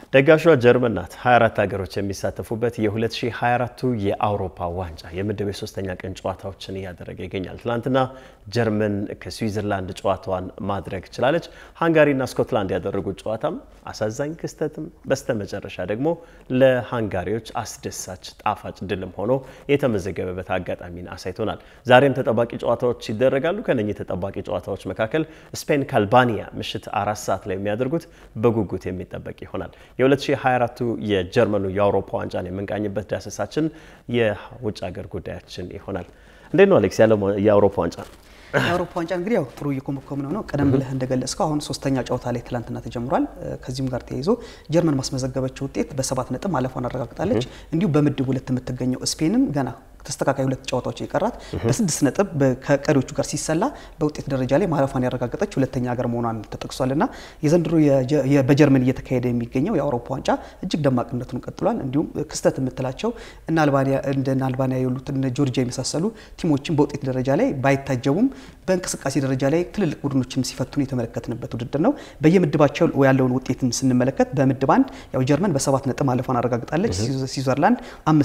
ደጋሿ ጀርመን ናት። 24 ሀገሮች የሚሳተፉበት የ2024 የአውሮፓ ዋንጫ የምድብ የሶስተኛ ቀን ጨዋታዎችን እያደረገ ይገኛል። ትናንትና ጀርመን ከስዊዘርላንድ ጨዋታዋን ማድረግ ችላለች። ሃንጋሪና ስኮትላንድ ያደረጉት ጨዋታም አሳዛኝ ክስተትም በስተመጨረሻ ደግሞ ለሃንጋሪዎች አስደሳች ጣፋጭ ድልም ሆኖ የተመዘገበበት አጋጣሚን አሳይቶናል። ዛሬም ተጠባቂ ጨዋታዎች ይደረጋሉ። ከነኚህ ተጠባቂ ጨዋታዎች መካከል ስፔን ከአልባኒያ ምሽት አራት ሰዓት ላይ የሚያደርጉት በጉጉት የሚጠበቅ ይሆናል። የ2024 የጀርመኑ የአውሮፓ ዋንጫን የምንቃኝበት ዳሰሳችን የውጭ ሀገር ጉዳያችን ይሆናል። እንዴት ነው አሌክስ ያለው የአውሮፓ ዋንጫ? የአውሮፓ ዋንጫ እንግዲህ ያው ጥሩ እየኮመኮምን ነው። ቀደም ብለህ እንደገለጽከው አሁን ሶስተኛ ጨዋታ ላይ ትላንትና ተጀምሯል። ከዚህም ጋር ተያይዞ ጀርመን ማስመዘገበችው ውጤት በሰባት ነጥብ ማለፏን አረጋግጣለች። እንዲሁም በምድብ ሁለት የምትገኘው ስፔንም ገና ተስተካካይ ሁለት ጨዋታዎች የቀራት በስድስት ነጥብ ከቀሪዎቹ ጋር ሲሰላ በውጤት ደረጃ ላይ ማለፏን ያረጋገጠች ሁለተኛ ሀገር መሆኗን ተጠቅሷል። እና የዘንድሮ በጀርመን እየተካሄደ የሚገኘው የአውሮፓ ዋንጫ እጅግ ደማቅነቱን ቀጥሏል። እንዲሁም ክስተት የምትላቸው እነ አልባኒያ የሉት እነ ጆርጂያ የመሳሰሉ ቲሞችን በውጤት ደረጃ ላይ ባይታጀቡም በእንቅስቃሴ ደረጃ ላይ ትልልቅ ቡድኖችን ሲፈትኑ የተመለከትንበት ውድድር ነው። በየምድባቸው ያለውን ውጤትን ስንመለከት በምድብ አንድ ያው ጀርመን በሰባት ነጥብ ማለፏን አረጋግጣለች። ስዊዘርላንድ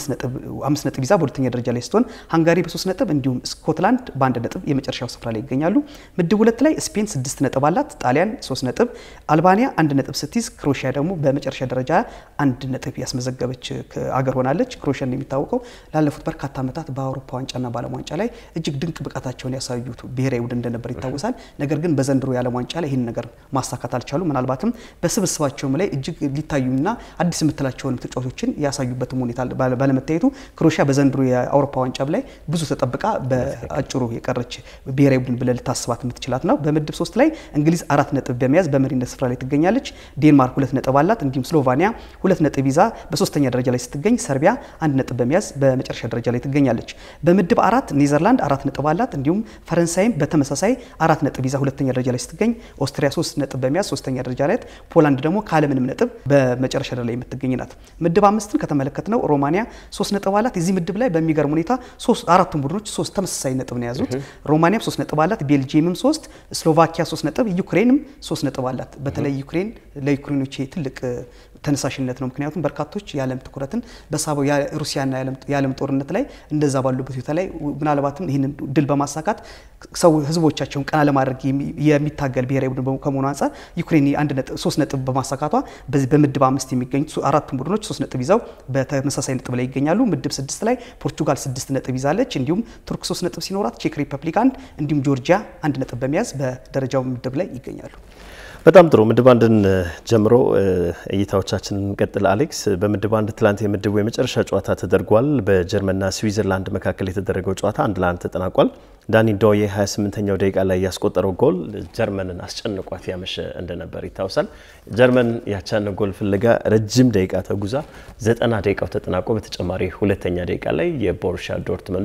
አምስት ነጥብ ይዛ በሁለተኛ ደረጃ ላይ ስትሆን ሃንጋሪ በሶስት ነጥብ እንዲሁም ስኮትላንድ በአንድ ነጥብ የመጨረሻው ስፍራ ላይ ይገኛሉ። ምድብ ሁለት ላይ ስፔን ስድስት ነጥብ አላት። ጣሊያን ሶስት ነጥብ፣ አልባኒያ አንድ ነጥብ ስትይዝ ክሮሺያ ደግሞ በመጨረሻ ደረጃ አንድ ነጥብ ያስመዘገበች አገር ሆናለች። ክሮሺያ እንደሚታወቀው ላለፉት በርካታ ዓመታት በአውሮፓ ዋንጫና በዓለም ዋንጫ ላይ እጅግ ድንቅ ብቃታቸውን ያሳዩት ብሔራዊ ቡድን እንደነበር ይታወሳል። ነገር ግን በዘንድሮ የዓለም ዋንጫ ላይ ይህን ነገር ማሳካት አልቻሉ። ምናልባትም በስብስባቸውም ላይ እጅግ ሊታዩና አዲስ የምትላቸውን ተጫዋቾችን ያሳዩበትም ሁኔታ ባለመታየቱ ክሮሺያ በዘንድሮ የአውሮፓ ዋንጫ ላይ ብዙ ተጠብቃ በአጭሩ የቀረች ብሔራዊ ቡድን ብለን ልታስባት የምትችላት ነው። በምድብ ሶስት ላይ እንግሊዝ አራት ነጥብ በመያዝ በመሪነት ስፍራ ላይ ትገኛለች። ዴንማርክ ሁለት ነጥብ አላት። እንዲሁም ስሎቫኒያ ሁለት ነጥብ ይዛ በሶስተኛ ደረጃ ላይ ስትገኝ፣ ሰርቢያ አንድ ነጥብ በመያዝ በመጨረሻ ደረጃ ላይ ትገኛለች። በምድብ አራት ኔዘርላንድ አራት ነጥብ አላት። እንዲሁም ፈረንሳይም በተመሳሳይ አራት ነጥብ ይዛ ሁለተኛ ደረጃ ላይ ስትገኝ፣ ኦስትሪያ ሶስት ነጥብ በመያዝ ሶስተኛ ደረጃ ላይ፣ ፖላንድ ደግሞ ካለምንም ነጥብ በመጨረሻ ደረጃ ላይ የምትገኝ ናት። ምድብ አምስትን ከተመለከትነው ሮማኒያ ሶስት ነጥብ አላት። የዚህ ምድብ ላይ በሚገርም ሁኔታ አራቱም ቡድኖች ሶስት ተመሳሳይ ነጥብ ነው የያዙት። ሮማኒያም ሶስት ነጥብ አላት፣ ቤልጂየምም ሶስት፣ ስሎቫኪያ ሶስት ነጥብ፣ ዩክሬንም ሶስት ነጥብ አላት። በተለይ ዩክሬን ለዩክሬኖች ትልቅ ተነሳሽነት ነው። ምክንያቱም በርካቶች የዓለም ትኩረትን በሳበው ሩሲያና የዓለም ጦርነት ላይ እንደዛ ባሉበት ሁኔታ ላይ ምናልባትም ይህንን ድል በማሳካት ሰው ህዝቦቻቸውን ቀና ለማድረግ የሚታገል ብሔራዊ ቡድን ከመሆኑ አንጻር ዩክሬን ሶስት ነጥብ በማሳካቷ በዚህ በምድብ አምስት የሚገኙ አራቱም ቡድኖች ሶስት ነጥብ ይዘው በተመሳሳይ ነጥብ ላይ ይገኛሉ። ምድብ ስድስት ላይ ፖርቱጋል ስድስት ነጥብ ይዛለች። እንዲሁም ቱርክ ሶስት ነጥብ ሲኖራት ቼክ ሪፐብሊክ አንድ እንዲሁም ጆርጂያ አንድ ነጥብ በመያዝ በደረጃው ምድብ ላይ ይገኛሉ። በጣም ጥሩ ምድብ አንድን ጀምሮ እይታዎቻችንን እንቀጥል። አሌክስ በምድብ አንድ ትላንት የምድቡ የመጨረሻ ጨዋታ ተደርጓል። በጀርመንና ስዊዘርላንድ መካከል የተደረገው ጨዋታ አንድ ለአንድ ተጠናቋል። ዳኒ ዶዬ 28ኛው ደቂቃ ላይ ያስቆጠረው ጎል ጀርመንን አስጨንቋት ያመሸ እንደነበር ይታወሳል። ጀርመን ያቻን ጎል ፍለጋ ረጅም ደቂቃ ተጉዛ ዘጠና ደቂቃው ተጠናቆ በተጨማሪ ሁለተኛ ደቂቃ ላይ የቦሩሻ ዶርትመንዱ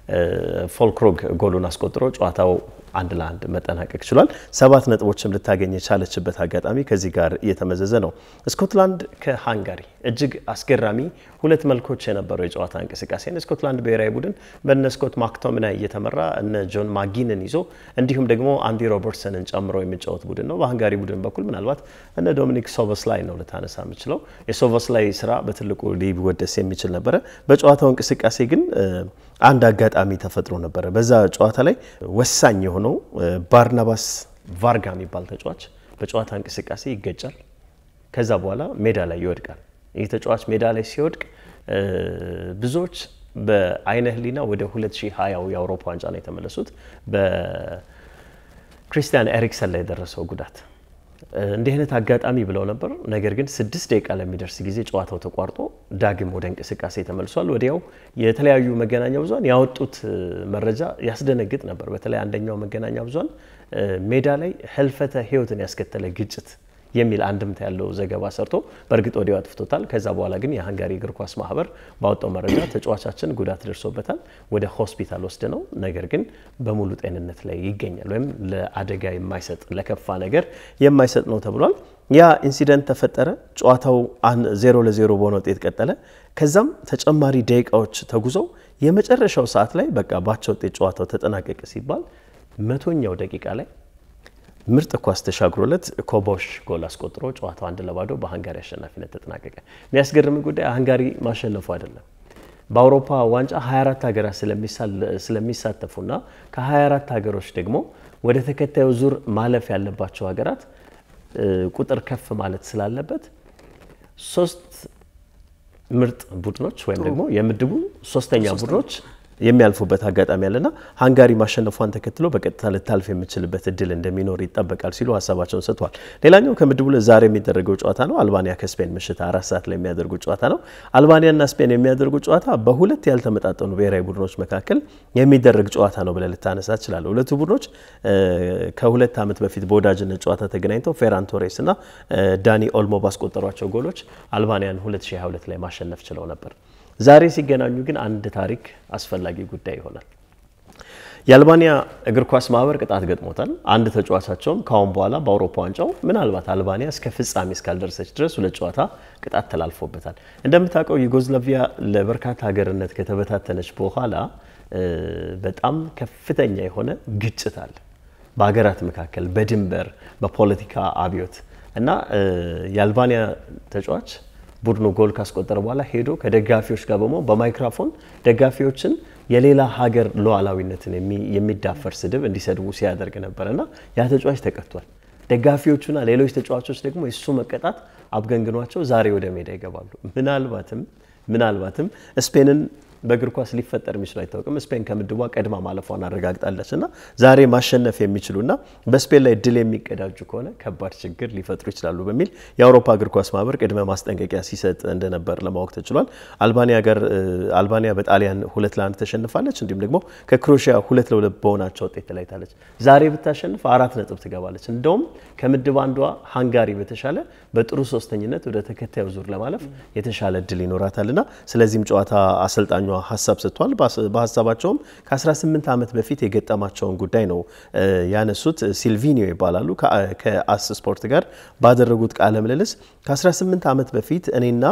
ፎልክሮግ ጎሉን አስቆጥሮ ጨዋታው አንድ ለአንድ መጠናቀቅ ችሏል። ሰባት ነጥቦችም ልታገኝ የቻለችበት አጋጣሚ ከዚህ ጋር እየተመዘዘ ነው። ስኮትላንድ ከሃንጋሪ እጅግ አስገራሚ ሁለት መልኮች የነበረው የጨዋታ እንቅስቃሴ ስኮትላንድ ብሔራዊ ቡድን በነ ስኮት ማክቶሚናይ እየተመራ እነ ጆን ማጊንን ይዞ እንዲሁም ደግሞ አንዲ ሮበርትሰንን ጨምሮ የሚጫወት ቡድን ነው። በሃንጋሪ ቡድን በኩል ምናልባት እነ ዶሚኒክ ሶቨስላይ ነው ልታነሳ የምችለው። የሶቨስላይ ስራ በትልቁ ሊወደስ የሚችል ነበረ። በጨዋታው እንቅስቃሴ ግን አንድ አጋጣሚ ተፈጥሮ ነበረ። በዛ ጨዋታ ላይ ወሳኝ የሆነው ባርናባስ ቫርጋ የሚባል ተጫዋች በጨዋታ እንቅስቃሴ ይገጫል። ከዛ በኋላ ሜዳ ላይ ይወድቃል። ይህ ተጫዋች ሜዳ ላይ ሲወድቅ ብዙዎች በአይነ ህሊና ወደ 2020 የአውሮፓ ዋንጫ ነው የተመለሱት በክሪስቲያን ኤሪክሰን ላይ የደረሰው ጉዳት እንዲህ አይነት አጋጣሚ ብለው ነበር። ነገር ግን ስድስት ደቂቃ ለሚደርስ ጊዜ ጨዋታው ተቋርጦ ዳግም ወደ እንቅስቃሴ ተመልሷል። ወዲያው የተለያዩ መገናኛ ብዙኃን ያወጡት መረጃ ያስደነግጥ ነበር። በተለይ አንደኛው መገናኛ ብዙኃን ሜዳ ላይ ህልፈተ ህይወትን ያስከተለ ግጭት የሚል አንድምታ ያለው ዘገባ ሰርቶ በእርግጥ ወዲያው አጥፍቶታል። ከዛ በኋላ ግን የሃንጋሪ እግር ኳስ ማህበር ባወጣው መረጃ ተጫዋቻችን ጉዳት ደርሶበታል፣ ወደ ሆስፒታል ወስድ ነው፣ ነገር ግን በሙሉ ጤንነት ላይ ይገኛል ወይም ለአደጋ የማይሰጥ ለከፋ ነገር የማይሰጥ ነው ተብሏል። ያ ኢንሲደንት ተፈጠረ። ጨዋታው ዜሮ ለዜሮ በሆነ ውጤት ቀጠለ። ከዛም ተጨማሪ ደቂቃዎች ተጉዘው የመጨረሻው ሰዓት ላይ በቃ ባቸው ውጤት ጨዋታው ተጠናቀቀ ሲባል መቶኛው ደቂቃ ላይ ምርጥ ኳስ ተሻግሮለት ኮቦሽ ጎል አስቆጥሮ ጨዋታው አንድ ለባዶ በሃንጋሪ አሸናፊነት ተጠናቀቀ። የሚያስገርም ጉዳይ ሃንጋሪ ማሸነፉ አይደለም። በአውሮፓ ዋንጫ 24 ሀገራት ስለሚሳተፉና ከ24 ሀገሮች ደግሞ ወደ ተከታዩ ዙር ማለፍ ያለባቸው ሀገራት ቁጥር ከፍ ማለት ስላለበት ሶስት ምርጥ ቡድኖች ወይም ደግሞ የምድቡ ሶስተኛ ቡድኖች የሚያልፉበት አጋጣሚ አለና ሃንጋሪ ማሸነፏን ተከትሎ በቀጥታ ልታልፍ የምችልበት እድል እንደሚኖር ይጠበቃል ሲሉ ሀሳባቸውን ሰጥተዋል። ሌላኛው ከምድቡ ዛሬ የሚደረገው ጨዋታ ነው። አልባኒያ ከስፔን ምሽት አራት ሰዓት ላይ የሚያደርጉ ጨዋታ ነው። አልባኒያና ስፔን የሚያደርጉ ጨዋታ በሁለት ያልተመጣጠኑ ብሔራዊ ቡድኖች መካከል የሚደረግ ጨዋታ ነው ብለህ ልታነሳ ትችላለህ። ሁለቱ ቡድኖች ከሁለት ዓመት በፊት በወዳጅነት ጨዋታ ተገናኝተው ፌራን ቶሬስ እና ዳኒ ኦልሞ ባስቆጠሯቸው ጎሎች አልባኒያን 2022 ላይ ማሸነፍ ችለው ነበር። ዛሬ ሲገናኙ ግን አንድ ታሪክ አስፈላጊ ጉዳይ ይሆናል። የአልባኒያ እግር ኳስ ማህበር ቅጣት ገጥሞታል። አንድ ተጫዋቻቸውም ካሁን በኋላ በአውሮፓ ዋንጫው ምናልባት አልባኒያ እስከ ፍጻሜ እስካልደረሰች ድረስ ሁለት ጨዋታ ቅጣት ተላልፎበታል። እንደምታውቀው ዩጎዝላቪያ ለበርካታ ሀገርነት ከተበታተነች በኋላ በጣም ከፍተኛ የሆነ ግጭት አለ በሀገራት መካከል በድንበር በፖለቲካ አብዮት እና የአልባኒያ ተጫዋች ቡድኑ ጎል ካስቆጠረ በኋላ ሄዶ ከደጋፊዎች ጋር በመሆን በማይክራፎን ደጋፊዎችን የሌላ ሀገር ሉዓላዊነትን የሚዳፈር ስድብ እንዲሰድቡ ሲያደርግ ነበር እና ያ ተጫዋች ተቀጥቷል። ደጋፊዎቹና ሌሎች ተጫዋቾች ደግሞ የሱ መቀጣት አብገንግኗቸው ዛሬ ወደ ሜዳ ይገባሉ። ምናልባትም ምናልባትም ስፔንን በእግር ኳስ ሊፈጠር የሚችሉ አይታወቅም። ስፔን ከምድቧ ቀድማ ማለፏን አረጋግጣለች እና ዛሬ ማሸነፍ የሚችሉና በስፔን ላይ ድል የሚቀዳጁ ከሆነ ከባድ ችግር ሊፈጥሩ ይችላሉ በሚል የአውሮፓ እግር ኳስ ማህበር ቅድመ ማስጠንቀቂያ ሲሰጥ እንደነበር ለማወቅ ተችሏል። አልባኒያ ጋር አልባኒያ በጣሊያን ሁለት ለአንድ ተሸንፋለች። እንዲሁም ደግሞ ከክሮኤሽያ ሁለት ለሁለት በሆናቸው ውጤት ተለያይታለች። ዛሬ ብታሸንፍ አራት ነጥብ ትገባለች። እንደውም ከምድብ አንዷ ሃንጋሪ በተሻለ በጥሩ ሶስተኝነት ወደ ተከታዩ ዙር ለማለፍ የተሻለ እድል ይኖራታልና ስለዚህም ጨዋታ አሰልጣኙ ሀሳብ ሰጥቷል። በሀሳባቸውም ከ18 ዓመት በፊት የገጠማቸውን ጉዳይ ነው ያነሱት። ሲልቪኒዮ ይባላሉ። ከአስ ስፖርት ጋር ባደረጉት ቃለ ምልልስ ከ18 ዓመት በፊት እኔና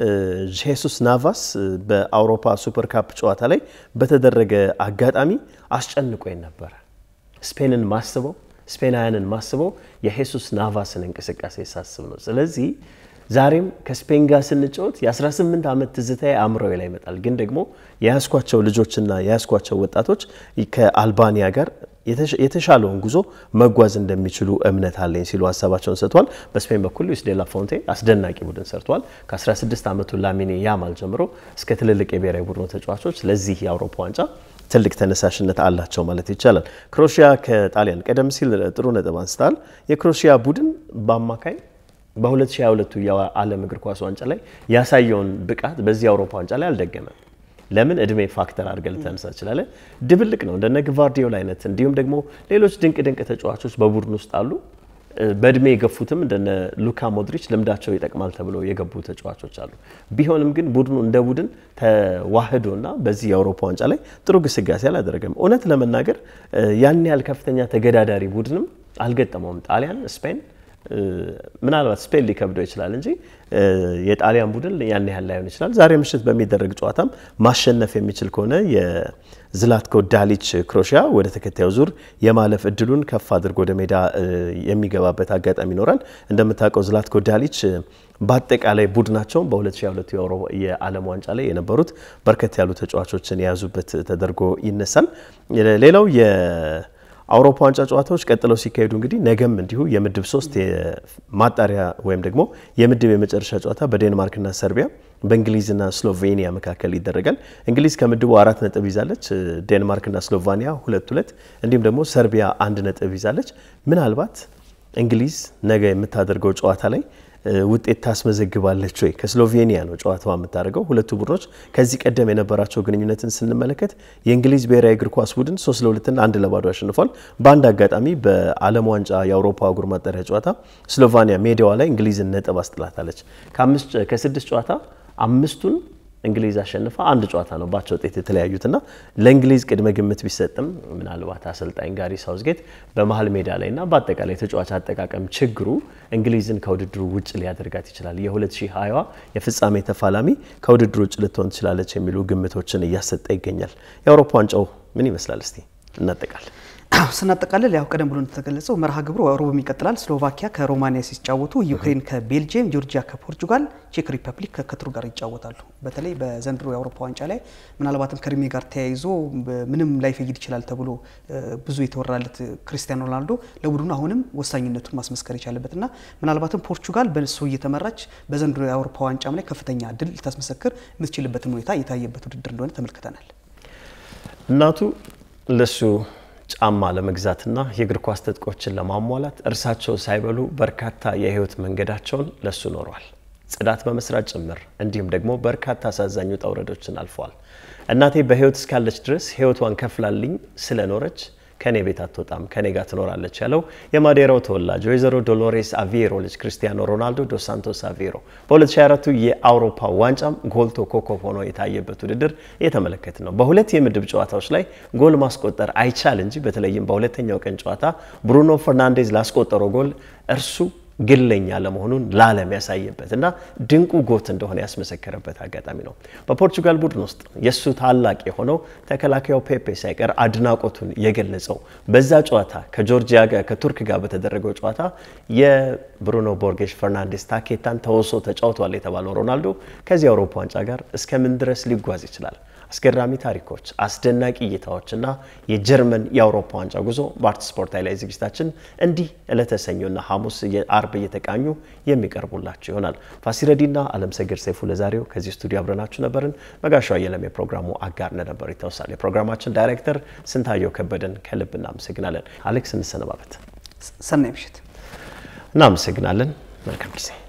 ጄሱስ ናቫስ በአውሮፓ ሱፐር ካፕ ጨዋታ ላይ በተደረገ አጋጣሚ አስጨንቆኝ ነበረ። ስፔንን ማስበው ስፔናውያንን ማስበው የሄሱስ ናቫስን እንቅስቃሴ ሳስብ ነው። ስለዚህ ዛሬም ከስፔን ጋር ስንጫወት የ18 ዓመት ትዝታዬ አእምሮዬ ላይ ይመጣል። ግን ደግሞ የያዝኳቸው ልጆችና የያዝኳቸው ወጣቶች ከአልባኒያ ጋር የተሻለውን ጉዞ መጓዝ እንደሚችሉ እምነት አለኝ ሲሉ ሀሳባቸውን ሰጥቷል። በስፔን በኩል ሉዊስ ዴላ ፎንቴ አስደናቂ ቡድን ሰርቷል። ከ16 ዓመቱ ላሚኔ ያማል ጀምሮ እስከ ትልልቅ የብሔራዊ ቡድኑ ተጫዋቾች ለዚህ የአውሮፓ ዋንጫ ትልቅ ተነሳሽነት አላቸው ማለት ይቻላል። ክሮኤሽያ ከጣሊያን ቀደም ሲል ጥሩ ነጥብ አንስታል። የክሮኤሽያ ቡድን በአማካይ በ2022 የዓለም እግር ኳስ ዋንጫ ላይ ያሳየውን ብቃት በዚህ የአውሮፓ ዋንጫ ላይ አልደገመም። ለምን እድሜ ፋክተር አድርገህ ልታነሳ ትችላለህ። ድብልቅ ነው እንደነ ግቫርዲዮል አይነት እንዲሁም ደግሞ ሌሎች ድንቅ ድንቅ ተጫዋቾች በቡድን ውስጥ አሉ። በእድሜ የገፉትም እንደነ ሉካ ሞድሪች ልምዳቸው ይጠቅማል ተብሎ የገቡ ተጫዋቾች አሉ። ቢሆንም ግን ቡድኑ እንደ ቡድን ተዋህዶና በዚህ የአውሮፓ ዋንጫ ላይ ጥሩ ግስጋሴ አላደረገም። እውነት ለመናገር ያን ያህል ከፍተኛ ተገዳዳሪ ቡድንም አልገጠመውም። ጣሊያን፣ ስፔን ምናልባት ስፔን ሊከብደው ይችላል እንጂ የጣሊያን ቡድን ያን ያህል ላይሆን ይችላል። ዛሬ ምሽት በሚደረግ ጨዋታም ማሸነፍ የሚችል ከሆነ የዝላትኮ ዳሊች ክሮኤሽያ ወደ ተከታዩ ዙር የማለፍ እድሉን ከፍ አድርጎ ወደ ሜዳ የሚገባበት አጋጣሚ ይኖራል። እንደምታውቀው ዝላትኮ ዳሊች በአጠቃላይ ቡድናቸውን በ2022 የዓለም ዋንጫ ላይ የነበሩት በርከት ያሉ ተጫዋቾችን የያዙበት ተደርጎ ይነሳል። ሌላው አውሮፓ ዋንጫ ጨዋታዎች ቀጥለው ሲካሄዱ እንግዲህ ነገም እንዲሁ የምድብ ሶስት ማጣሪያ ወይም ደግሞ የምድብ የመጨረሻ ጨዋታ በዴንማርክና ሰርቢያ በእንግሊዝና ስሎቬኒያ መካከል ይደረጋል። እንግሊዝ ከምድቡ አራት ነጥብ ይዛለች። ዴንማርክና ስሎቫኒያ ሁለት ሁለት እንዲሁም ደግሞ ሰርቢያ አንድ ነጥብ ይዛለች። ምናልባት እንግሊዝ ነገ የምታደርገው ጨዋታ ላይ ውጤት ታስመዘግባለች ወይ? ከስሎቬኒያ ነው ጨዋታዋ የምታደርገው። ሁለቱ ቡድኖች ከዚህ ቀደም የነበራቸው ግንኙነትን ስንመለከት የእንግሊዝ ብሔራዊ እግር ኳስ ቡድን ሶስት ለሁለትና አንድ ለባዶ አሸንፏል። በአንድ አጋጣሚ በዓለም ዋንጫ የአውሮፓ አህጉር ማጣሪያ ጨዋታ ስሎቫኒያ ሜዳዋ ላይ እንግሊዝን ነጥብ አስጥላታለች። ከስድስት ጨዋታ አምስቱን እንግሊዝ አሸንፋ አንድ ጨዋታ ነው ባቸው ውጤት የተለያዩትና ለእንግሊዝ ቅድመ ግምት ቢሰጥም ምናልባት አሰልጣኝ ጋሪ ሳውዝጌት በመሀል ሜዳ ላይና በአጠቃላይ ተጫዋች አጠቃቀም ችግሩ እንግሊዝን ከውድድሩ ውጭ ሊያደርጋት ይችላል፣ የ2020 የፍጻሜ ተፋላሚ ከውድድሩ ውጭ ልትሆን ትችላለች የሚሉ ግምቶችን እያሰጠ ይገኛል። የአውሮፓ ዋንጫው ምን ይመስላል? እስቲ እናጠቃል። ስናጠቃልል ያው ቀደም ብሎ እንደተገለጸው መርሃ ግብሩ ሮብም ይቀጥላል። ስሎቫኪያ ከሮማኒያ ሲጫወቱ፣ ዩክሬን ከቤልጅየም፣ ጆርጂያ ከፖርቹጋል፣ ቼክ ሪፐብሊክ ከቱርክ ጋር ይጫወታሉ። በተለይ በዘንድሮ የአውሮፓ ዋንጫ ላይ ምናልባትም ከእድሜ ጋር ተያይዞ ምንም ላይፈይድ ይችላል ተብሎ ብዙ የተወራለት ክርስቲያኖ ሮናልዶ ለቡድኑ አሁንም ወሳኝነቱን ማስመስከር የቻለበትና ምናልባትም ፖርቹጋል በሱ እየተመራች በዘንድሮ የአውሮፓ ዋንጫም ላይ ከፍተኛ ድል ልታስመሰክር የምትችልበትን ሁኔታ የታየበት ውድድር እንደሆነ ተመልክተናል። እናቱ ለሱ ጫማ ለመግዛትና የእግር ኳስ ትጥቆችን ለማሟላት እርሳቸው ሳይበሉ በርካታ የህይወት መንገዳቸውን ለሱ ኖሯል። ጽዳት በመስራት ጭምር እንዲሁም ደግሞ በርካታ አሳዛኝ ውጣ ውረዶችን አልፈዋል። እናቴ በህይወት እስካለች ድረስ ህይወቷን ከፍላልኝ ስለኖረች ከኔ ቤት አትወጣም ከኔ ጋር ትኖራለች ያለው የማዴራው ተወላጅ ወይዘሮ ዶሎሬስ አቪሮ ልጅ ክርስቲያኖ ሮናልዶ ዶስ ሳንቶስ አቪሮ በ2024 የአውሮፓ ዋንጫም ጎልቶ ኮከብ ሆኖ የታየበት ውድድር እየተመለከት ነው። በሁለት የምድብ ጨዋታዎች ላይ ጎል ማስቆጠር አይቻል እንጂ በተለይም በሁለተኛው ቀን ጨዋታ ብሩኖ ፈርናንዴዝ ላስቆጠረው ጎል እርሱ ግለኛ ለመሆኑን ለዓለም ያሳየበት እና ድንቁ ጎት እንደሆነ ያስመሰከረበት አጋጣሚ ነው። በፖርቹጋል ቡድን ውስጥ የእሱ ታላቅ የሆነው ተከላካዩ ፔፔ ሳይቀር አድናቆቱን የገለጸው በዛ ጨዋታ ከጆርጂያ ጋር ከቱርክ ጋር በተደረገው ጨዋታ የብሩኖ ቦርጌሽ ፈርናንዴስ ታኬታን ተወሶ ተጫውቷል የተባለው ሮናልዶ ከዚህ አውሮፓ ዋንጫ ጋር እስከምን ድረስ ሊጓዝ ይችላል? አስገራሚ ታሪኮች፣ አስደናቂ እይታዎች እና የጀርመን የአውሮፓ ዋንጫ ጉዞ በአርት ስፖርት ላይ ዝግጅታችን እንዲህ ዕለተ ሰኞና ሐሙስ አርብ እየተቃኙ የሚቀርቡላችሁ ይሆናል። ፋሲረዲና አለም ሰገድ ሰይፉ ለዛሬው ከዚህ ስቱዲዮ አብረናችሁ ነበርን። መጋሻ የለም የፕሮግራሙ አጋር ነበር ይታወሳል። የፕሮግራማችን ዳይሬክተር ስንታየው ከበደን ከልብ እናመሰግናለን። አሌክስ እንሰነባበት። ሰናይ ምሽት። እናመሰግናለን። መልካም ጊዜ